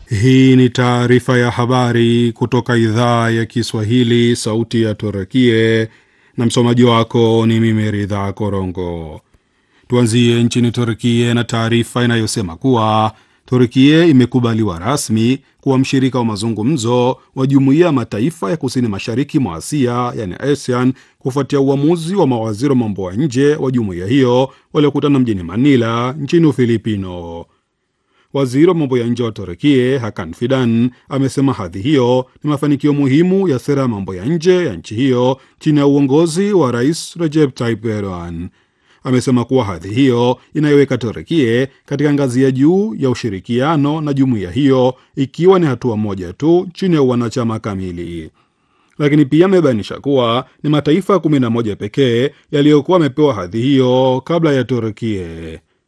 Hii ni taarifa ya habari kutoka idhaa ya Kiswahili, sauti ya Turukie, na msomaji wako ni mimi Ridha Korongo. Tuanzie nchini Turkie na taarifa inayosema kuwa Turkie imekubaliwa rasmi kuwa mshirika wa mazungumzo wa Jumuiya ya Mataifa ya Kusini Mashariki mwa Asia, yani ASEAN, kufuatia uamuzi wa mawaziri wa mambo ya nje wa jumuiya hiyo waliokutana mjini Manila nchini Ufilipino. Waziri wa mambo ya nje wa Turkie Hakan Fidan amesema hadhi hiyo ni mafanikio muhimu ya sera ya mambo ya nje ya nchi hiyo chini ya uongozi wa Rais Recep Tayyip Erdogan. Amesema kuwa hadhi hiyo inaiweka Turkie katika ngazi ya juu ya ushirikiano na jumuiya hiyo, ikiwa ni hatua moja tu chini ya uwanachama kamili. Lakini pia amebainisha kuwa ni mataifa 11 pekee yaliyokuwa yamepewa hadhi hiyo kabla ya Turkie.